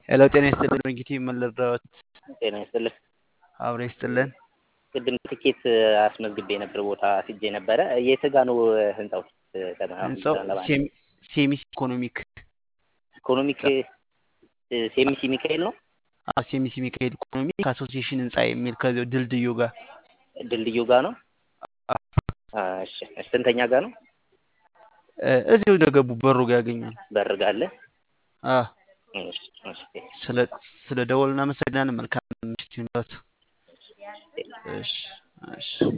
ሄሎ ጤና ይስጥልን ድርጅት ምን ልርዳዎት? ጤና ይስጥልኝ። አብረ ይስጥልን። ቅድም ትኬት አስመዝግቤ ነበር፣ ቦታ ሲጄ ነበረ። የት ጋ ነው ህንጻው? ህንጻው ሴሚ- ሴሚስ ኢኮኖሚክ ኢኮኖሚክ ሴሚሲ ሚካኤል ነው። አዎ፣ ሴሚስ ሚካኤል ኢኮኖሚክ አሶሲዬሽን ህንጻ የሚል ከዚያው ድልድዩ ጋር ድልድዩ ጋ ነው። እሺ፣ እሺ። ስንተኛ ጋ ነው? እ፣ እዚሁ እንደገቡ በሩ ጋር ያገኛል። በርጋ አለ። አዎ፣ እሺ፣ እሺ። ስለ ስለ ደወል እናመሰግናለን። መልካም ምሽት ይሁንልዎት። እሺ፣ እሺ።